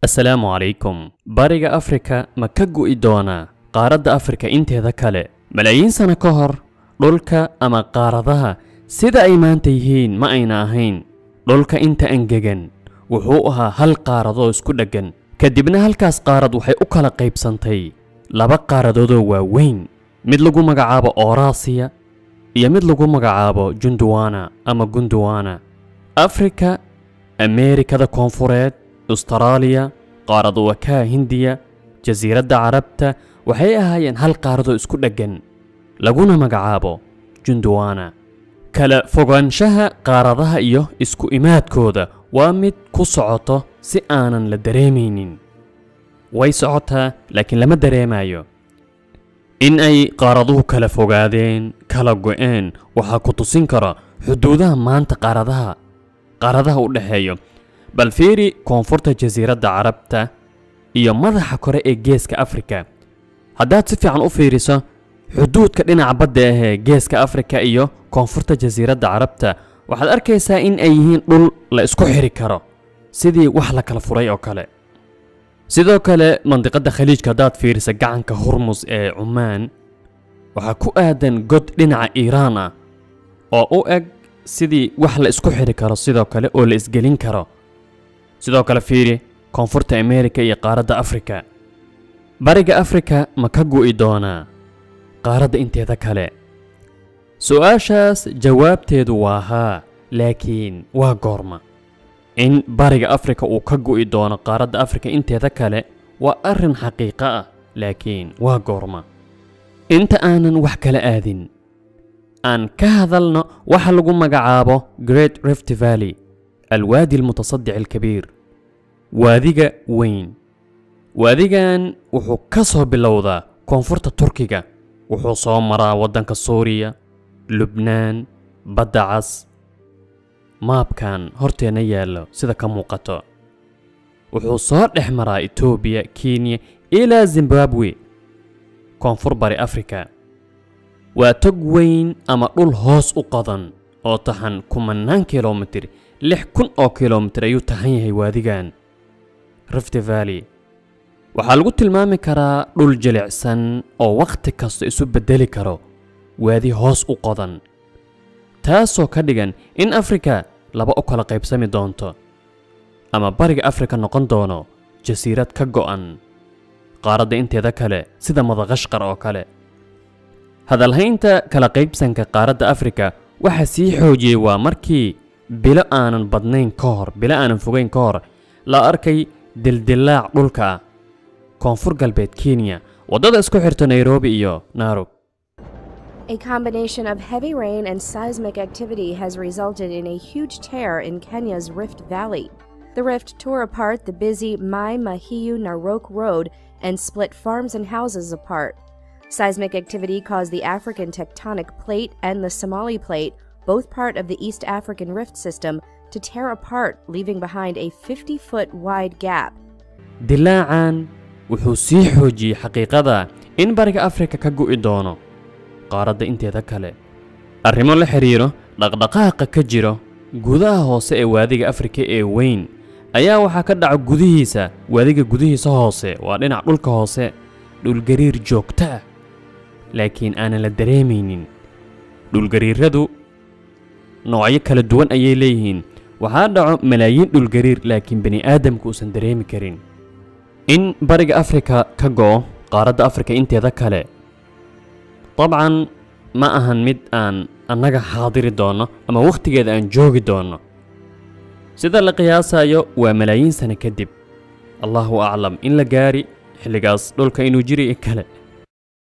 assalaamu calaykum bariga afrika ma ka gu'i doonaa qaaradda afrika inteeda kale malaayiin sano ka hor dhulka ama qaaradaha sida ay maanta yihiin ma ayna ahayn dhulka inta angegan wuxuu ahaa hal qaaradoo isku dheggan kadibna halkaas qaarad waxay u kala qaybsantay laba qaaradoodoo waaweyn mid lagu magacaabo oorasiya iyo mid lagu magacaabo junduwana ama gunduwana afrika ameerikada koonfureed ustaraaliya qaaradu wakaa hindiya jasiiradda carabta waxay ahaayeen hal qaaradoo isku dheggan laguna magacaabo junduwana kala fogaanshaha qaaradaha iyo isku imaadkooda waa mid ku socoto si aanan la dareemaynin way socotaa laakiin lama dareemayo in ay qaaraduhu kala fogaadeen kala go'een waxaa ku tusin kara xuduudaha maanta qaaradaha qaaradaha u dhexeeyo bal fiiri koonfurta jasiiradda carabta iyo madaxa kore ee geeska afrika haddaad si fiican u fiiriso xuduudka dhinaca badda ahee geeska afrika iyo koonfurta jasiiradda carabta waxaad arkaysaa in ay yihiin dhul la isku xiri karo sidii wax la kala furay oo kale sidoo kale mandiqadda khaliijka haddaad fiirisa gacanka hurmus ee cumaan waxaa ku aadan god dhinaca iiraan ah oo u eg sidii wax la isku xiri karo sidoo kale oo la isgelin karo sidoo kale fiiri koonfurta ameerika iyo qaaradda afrika bariga afrika ma ka gu'i doonaa qaaradda inteeda kale su-aashaas jawaabteedu waa haa laakiin waa goorma in bariga afrika uu ka gu'i doono qaaradda afrika inteeda kale waa arrin xaqiiqo ah laakiin waa goorma inta aanan wax kala aadin aan ka hadalno waxa lagu magacaabo great rift valley alwaadi almutasadic alkabiir waadiga weyn waadigan wuxuu ka soo bilowdaa koonfurta turkiga wuxuu soo maraa waddanka suuriya lubnaan badda cas maabkan horteenna yaallo sida ka muuqato wuxuu soo dhex maraa etoobiya kenya ilaa zimbabwe koonfur bari afrika waa tog weyn ama dhul hoos u qodan oo taxan kumannaan kilomitir lix kun oo kilomitir ayuu taxan yahay waadigan rift valley waxaa lagu tilmaami karaa dhul jilicsan oo wakhti kasta isu beddeli karo waadi hoos u qodan taasoo ka dhigan in afrika laba u kala qaybsami doonto ama bariga afrika noqon doono jasiirad ka go'an qaaradda inteeda kale sida madaqashqar oo kale hadalhaynta kala qaybsanka qaaradda afrika waxaa sii xoojiyey waa markii bilo aanan badnayn ka hor bilo aanan fogayn ka hor la arkay dildilaac dhulka ah koonfur galbeed kenya waddada isku xirta nairobi iyo naarog A combination of heavy rain and seismic activity has resulted in a huge tear in Kenya's Rift Valley. The rift tore apart the busy Mai Mahiu Narok Road and split farms and houses apart. Seismic activity caused the African tectonic plate and the Somali plate, both part of the East African rift system, to tear apart, leaving behind a 50 foot wide gap. dilaacan wuxuu sii xoojiyey xaqiiqada in bariga afrika ka gu'i doono qaaradda inteeda kale arrimo la xidhiiro dhaqdhaqaaqa ka jiro gudaha hoose ee waadiga afrika ee weyn ayaa waxaa ka dhaca gudihiisa waadiga gudihiisa hoose waa dhinac dhulka hoose dhulgariir joogto ah laakiin aanan la dareemaynin dhulgariiradu noocyo kala duwan ayay leeyihiin waxaa dhaco malaayiin dhulgariir laakiin bani aadamku uusan dareemi karin in bariga afrika ka go'o qaaradda afrika inteeda kale dabcan ma ahan mid aan annaga xaadiri doonno ama wakhtigeeda aan joogi doonno sida la qiyaasayo waa malaayiin sano kadib allahu aclam in la gaari xilligaas dhulka inuu jiri kale